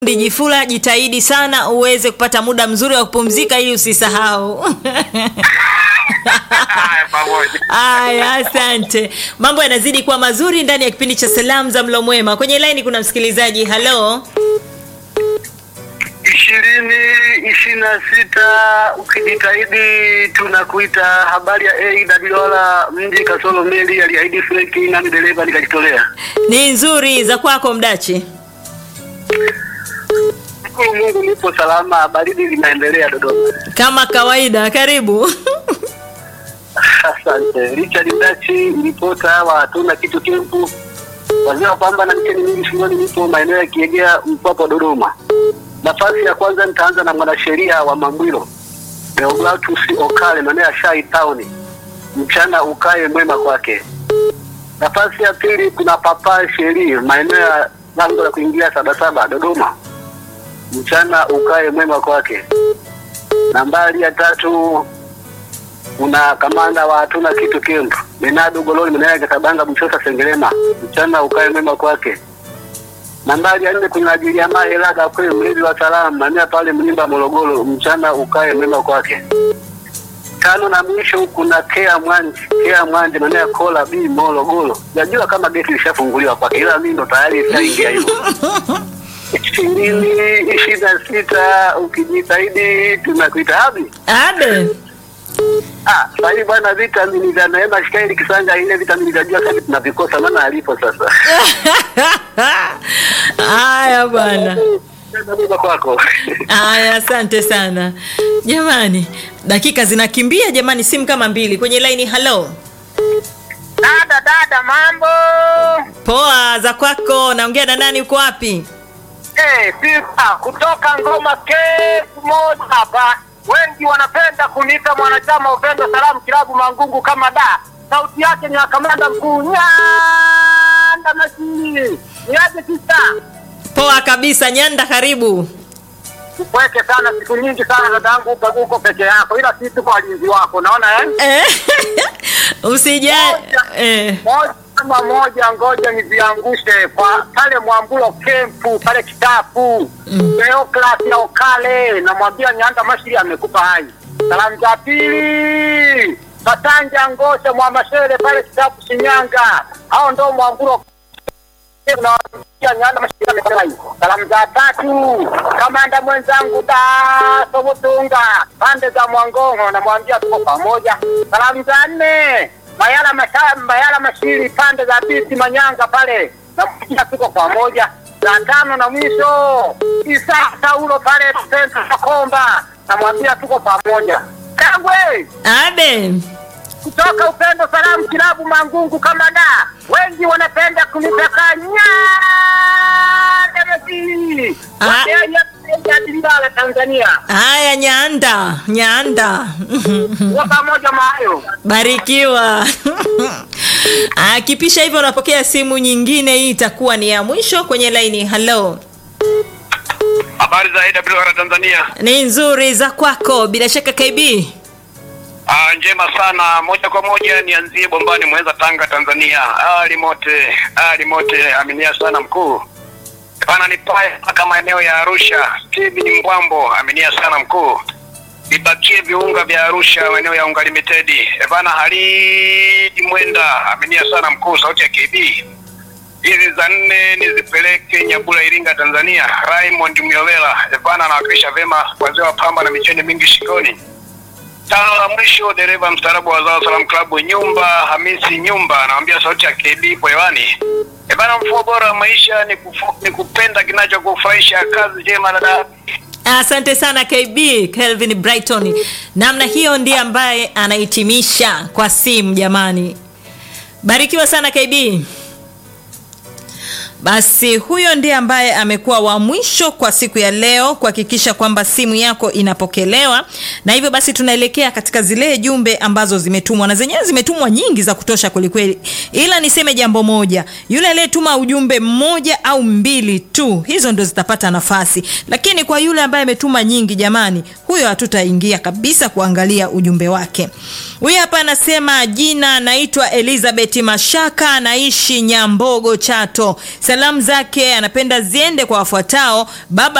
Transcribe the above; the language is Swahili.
Jifula, jitahidi sana uweze kupata muda mzuri wa kupumzika ili usisahau. Haya, pamoja. Aya, asante. Mambo yanazidi kuwa mazuri ndani ya kipindi cha salamu za mlo mwema. Kwenye laini kuna msikilizaji. Halo, ishirini ishirini na sita ukijitahidi tunakuita. Habari ya A Dadiola mji kasoro meli aliahidi Frenki nani dereva nikajitolea. ni nzuri za kwako Mdachi? Shukuru Mungu nipo salama, baridi linaendelea Dodoma. Kama kawaida, karibu. Asante. Richard Mdachi, ripota wa hatuna kitu kempu, wazee wa pamba na mcheni mingi shuleni, nipo maeneo ya Kiegea, Mpwapwa, Dodoma. Nafasi ya kwanza nitaanza na mwanasheria wa Mambwilo Deogratus Okale, maeneo ya Shai Town. Mchana ukae mwema kwake. Nafasi ya pili kuna Papa Sheri, maeneo ya lango la kuingia Sabasaba, Dodoma. Mchana ukae mwema kwake. Nambari ya tatu kuna kamanda wa hatuna kitu kempu Benado Gololi mwenyewe Katabanga Mchosa Sengerema, mchana ukae mwema kwake. Nambari ya nne kuna Jiliamaa Elaga kwe mlinzi wa salamu mania pale Mlimba Morogoro, mchana ukae mwema kwake. Tano na mwisho kuna Kea Mwanje, Kea Mwanje mwenyewe Kola B Morogoro. Najua kama geti lishafunguliwa kwake, ila mimi ndo tayari ishaingia hiyo. ishirini ishirini na sita ukijitahidi tunakuita abi Abe. Ah, sasa hivi bwana vitamini vya Neema Shikaili Kisanga ile vitamini vya jua sasa tunavikosa maana alipo sasa. Haya bwana. Ndio kwako. Haya, asante sana jamani, dakika zinakimbia jamani, simu kama mbili kwenye laini. Halo, Dada dada, mambo poa za kwako? Naongea na nani? Uko wapi? eh, pipa kutoka ngoma kefu moja hapa. Wengi wanapenda kuniita mwanachama Upendo Salamu Kilabu Mangungu kama da. Sauti yake ni ya kamanda mkuu Nyanda Masini. Niaje sista? Poa kabisa. Nyanda, karibu. Upweke sana, siku nyingi sana dadangu, uko uko peke yako, ila sisi tuko walinzi wako, naona eh? Eh, usija eh. moja kama moja, ngoja niziangushe kwa pale Mwambulo kempu pale Kitapu Mm. Theoclas ya Okale, namwambia Nyanda Mashiri amekupa hai. Salamu za pili Katanja Ngosha Mwamashere pale Kitapu Shinyanga, hao ndo Mwambulo Namwambia Nyanda Mashiri amekupa hai. Salamu za tatu kamanda mwenzangu Daso Mutunga pande za Mwangongo, namwambia tuko pamoja. Salamu za nne Mayala masha, Mayala Mashiri pande za Biti Manyanga pale, namwambia tuko pamoja. Za tano na mwisho Isa Saulo pale Senta Komba, namwambia tuko pamoja. Kangwe Abe. kutoka Upendo Salamu Kilabu Mangungu kama da, wengi wanapenda kunitaka Nyanda Mashiri Ah. Wakenya Dilala Tanzania, Haya, Nyanda, Nyanda. kwa pamoja mahayo Barikiwa. Akipisha hivyo, unapokea simu nyingine. Hii itakuwa ni ya mwisho kwenye laini. Halo, Habari za AWR Tanzania. ni nzuri za kwako, bila shaka KB. Ah, njema sana. Moja kwa moja nianzie Bombani Mwenza Tanga Tanzania. Ali mote, ali mote aminia sana mkuu. Bana nipae mpaka maeneo ya Arusha. Tibi ni Mbwambo aminia sana mkuu. Nibakie viunga vya Arusha maeneo ya Unga Limited. E bana Halidi Mwenda aminia sana mkuu sauti ya KB. Hizi za nne nizipeleke Nyabula Iringa Tanzania. Raymond Myovela. E bana anawakilisha vema wazee wa pamba na micheni mingi shingoni. Tano la mwisho dereva mstaarabu wa Zao Salam Club Nyumba Hamisi Nyumba anawambia sauti ya KB ipo hewani. E bana, mfumo bora wa maisha ni, kufu, ni kupenda kinachokufurahisha. Kazi njema dada. Asante sana KB Kelvin Brighton. Namna hiyo ndiye ambaye anahitimisha kwa simu. Jamani, barikiwa sana KB. Basi huyo ndiye ambaye amekuwa wa mwisho kwa siku ya leo kuhakikisha kwamba simu yako inapokelewa, na hivyo basi tunaelekea katika zile jumbe ambazo zimetumwa, na zenyewe zimetumwa nyingi za kutosha kwelikweli, ila niseme jambo moja, yule aliyetuma ujumbe mmoja au mbili tu, hizo ndo zitapata nafasi, lakini kwa yule ambaye ametuma nyingi, jamani, huyo hatutaingia kabisa kuangalia ujumbe wake. Huyu hapa anasema jina naitwa Elizabeth Mashaka, naishi Nyambogo, Chato. salamu zake anapenda ziende kwa wafuatao baba